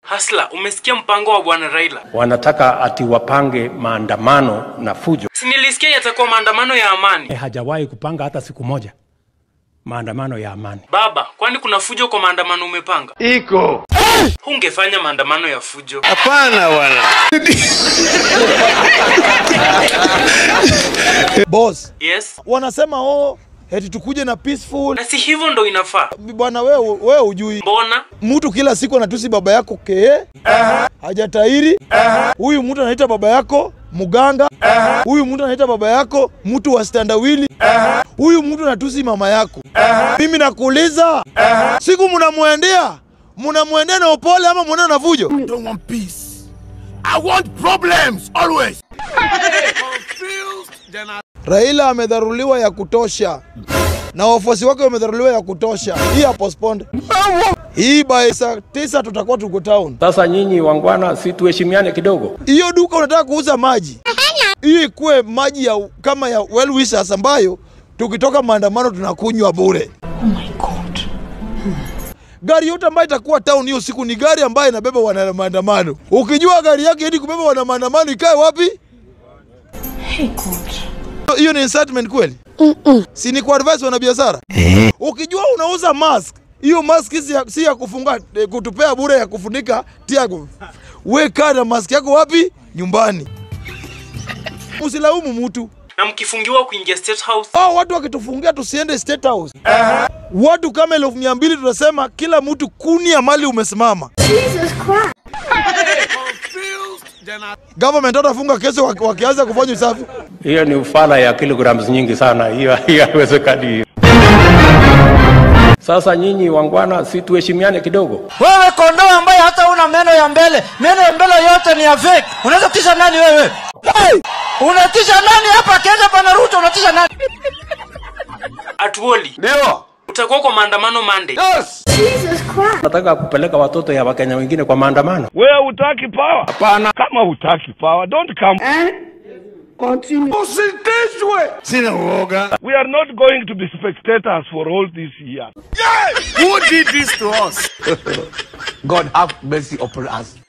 Hasla, umesikia mpango wa bwana Raila? wanataka ati wapange maandamano na fujo. Si nilisikia yatakuwa maandamano ya amani. E, hajawahi kupanga hata siku moja maandamano ya amani. Baba, kwani kuna fujo kwa maandamano umepanga? Iko. Hungefanya maandamano ya fujo. Hapana bwana. Boss, Yes. wanasema oh, eti tukuje na peaceful. Na si hivyo ndo inafaa. Bwana wewe wewe hujui. Mbona? Mtu kila siku anatusi baba yako kee, hajatairi. Huyu mtu anaita baba yako muganga. Huyu mtu anaita baba yako mtu wa standawili. Huyu mtu anatusi mama yako. Mimi nakuuliza, siku mnamwendea mnamwendea na upole ama mnaenda na fujo? I don't want peace. I want problems always. Raila amedharuliwa ya kutosha na wafuasi wake wamedharuliwa ya kutosha. Hii ya postponed. Hii by saa tisa tutakuwa tuko town. Sasa nyinyi wangwana, si tuheshimiane kidogo? Hiyo duka unataka kuuza maji, hiyo ikuwe maji ya kama ya well wishers ambayo tukitoka maandamano tunakunywa bure. Gari yote ambayo itakuwa town hiyo siku ni gari ambayo inabeba wana maandamano. Ukijua gari yake hadi kubeba wana maandamano ikae wapi? Hiyo ni incitement kweli? Si ni kuadvise wanabiashara? Ukijua unauza mask, hiyo mask si ya, si ya kufunga eh, kutupea bure ya kufunika tiago. We kaa na mask yako wapi? Nyumbani. Usilaumu mtu. Na mkifungiwa kuingia State House, Hao watu wakitufungia tusiende State House. Watu kama elfu mia mbili tunasema kila mtu kuni ya mali umesimama. Government hatafunga kesho waki- wakianza kufanya usafi. Hiyo ni ufala ya kilograms nyingi sana, hiyo hiyo haiwezekani. hiyo. Sasa nyinyi wangwana, si tuheshimiane kidogo? Wewe kondoo ambaye hata una meno ya mbele, meno ya mbele yote ni ya fake. Unaweza kutisha nani wewe? Unatisha nani hapa Kenya pana Ruto unatisha nani? Atuoli, Ndio. utakuwa kwa maandamano Monday. Yes. Nataka kupeleka watoto ya Wakenya wengine kwa maandamano. Wewe hutaki power? Hapana. Kama hutaki power, don't come. Usitishwe. Sina uoga. We are not going to be spectators for all this year. Who did this to us? God have mercy upon us.